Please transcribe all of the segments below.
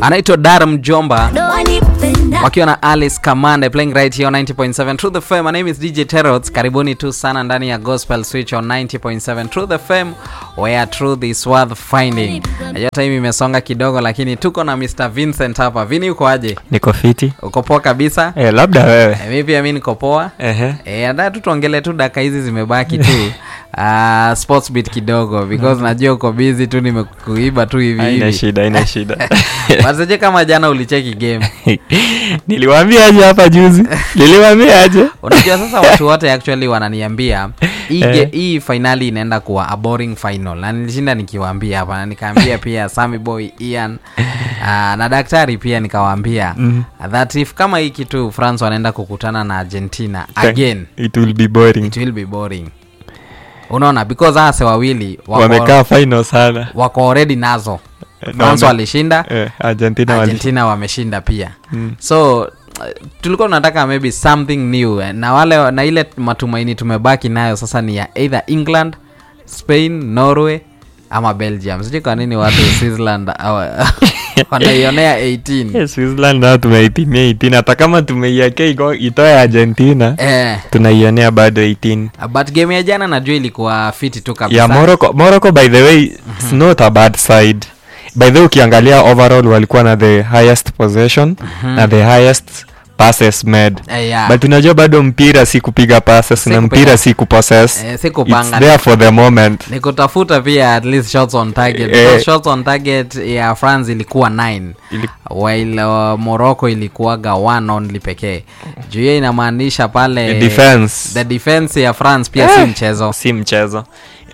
anaitwa Dar Mjomba wakiwa na Alice Kamande playing right here on 90.7 True the FM. My name is DJ Terots. Karibuni tu sana ndani ya Gospel Switch on 90.7 True the FM where truth is worth finding. Najua time imesonga kidogo, lakini tuko na Mr Vincent hapa. Vini, uko aje? niko fiti Uko poa kabisa? eh, labda wewe Eh, mi pia mi niko poa. Ehe. Eh, andaa tu tuongele tu dakika hizi zimebaki tu uh, sports bit kidogo because najua uko busy tu nimekuiba tu hivi haina hivi. shida haina shida Waseje kama jana ulicheki game. niliwaambia aje hapa juzi niliwaambia aje unajua sasa watu wote actually wananiambia hii Eh. ge- hii finali inaenda kuwa a boring final na nilishinda nikiwaambia hapa na nikaambia pia Sammy Boy Ian uh, na daktari pia nikawaambia Mhm. that if kama hii kitu France wanaenda kukutana na Argentina again it will be boring it will be boring unaona because hase wawili wako, wamekaa final sana wako already nazo Eh, France wame- walishinda eh, argentina wali argentina wameshinda pia Mm. so uh, tulikuwa tunataka maybe something new eh, na wale na ile matumaini tumebaki nayo sasa ni ya either england spain norway ama belgium sijui kwa nini watu switzerland awa- wanaionea 18 Eh, switzerland nao tumeipimia 18 hata kama tumeiakea iko- itoe argentina eh, tunaionea bado 18 but game ya jana najua ilikuwa fiti tu kabisa ya morocco morocco by the way it's not a bad side by the way ukiangalia overall walikuwa na the highest possession na the highest passes made Eh, yeah. but unajua bado mpira si kupiga passes Si na kupiga. mpira si kupossess Eh, si it's kupanga. there for the moment ni kutafuta pia at least shots on target Eh. because shots on target ya france ilikuwa 9 Ili- while uh, morocco ilikuwaga one only pekee juu hiyo inamaanisha pale The defense. the defense ya france pia si Eh. mchezo si mchezo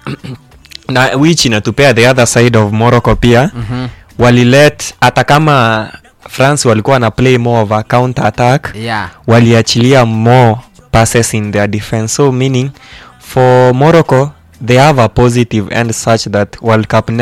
na which inatupea the other side of morocco pia Mhm. walilet hata kama france walikuwa na play more of a counter attack yeah waliachilia more passes in their defense so meaning for morocco they have a positive end such that world cup